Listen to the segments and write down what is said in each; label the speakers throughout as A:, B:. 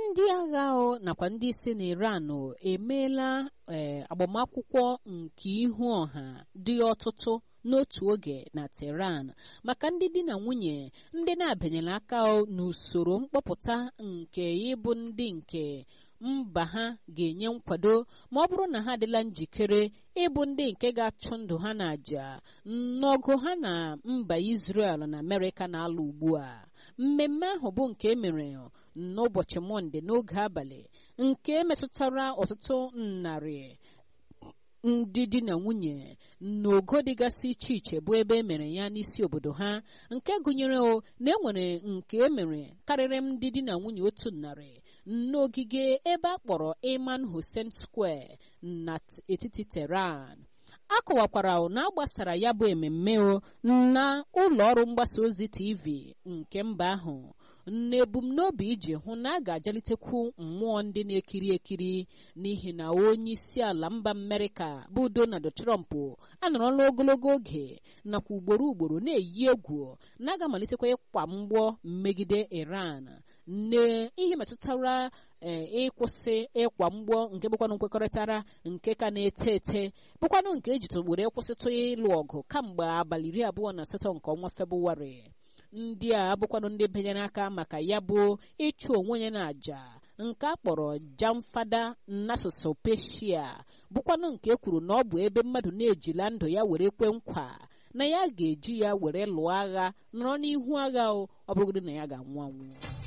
A: ndị agha nakwa ndị isi na iran emeela agbamakwụkwọ nke ihu ọha dị ọtụtụ n'otu oge na Tehran maka ndị di na nwunye ndị na-abịanyela aka n'usoro mkpọpụta nke ịbụ ndị nke mba ha ga-enye nkwado ma ọ bụrụ na ha adịla njikere ịbụ ndị nke ga-achụ ndụ ha n'àjà n'ọgụ ha na mba Israel na Amerịka na-alụ ugbu a mmemme ahụ bụ nke emere n'ụbọchị Mọnde n'oge abalị nke metụtara ọtụtụ narị ndị di na nwunye n'ogo dịgasị iche iche bụ ebe emere ya n'isi obodo ha nke gụnyere o na enwere nke emere karịrị ndị di na nwunye otu narị n'ogige ebe a kpọrọ Iman Hussein Square n'etiti Tehran a kọwakwara na a gbasara ya bụ ememme na ụlọ ọrụ mgbasa ozi TV nke mba ahụ n'ebumnobi iji hụ na a ga-ajalitekwu mmụọ ndị na-ekiri ekiri n'ihi na onye isi ala mba Amerịka bụ Donald Trump anọrọla ogologo oge nakwa ugboro ugboro na-eyi egwu na aga-amalitekwa ịkwa mgbọ megide Iran n'ihe metụtara ịkwụsị ịkwa mgbọ nke bụkwanụ nkwekọrịtara nke ka na-eto eto bụkwanụ nke ejitogboro ịkwụsịtụ ịlụ ọgụ kamgbe abalị iri abụọ na asatọ nke ọnwa Febụwarị ndị a abụkwanụ ndị benyere aka maka ya bụ ịchụ onwe ya na àjà nke a kpọrọ jamfada n'asụsụ peshia bụkwanụ nke kwuru na ọ bụ ebe mmadụ na-ejila ndụ ya were kwe nkwa na ya ga-eji ya were lụọ agha nọrọ n'ihu agha ọ bụrụgodị na ya ga-anwụ anwụ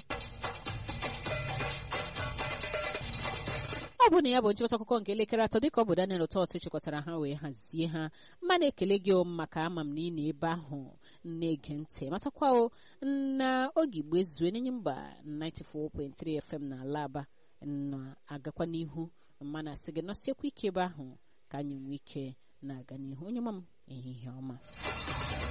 A: ọ bụ na ya bụ nchịkọta akụkọ nke elekere atọ dịka ọ bụ Daniel Ụtọtụ chịkọtara ha wee hazie ha mma na-ekele gị maka ama m na ị na ebe ahụ na-ege ntị matakwa na oge igbo ezue n'enye mba 94.3 FM na ala aba na-agakwa n'ihu mma na-asị gị nọsiekwa ike ebe ahụ ka anyị nwee ike na-aga n'ihu onye ma m ehihie ọma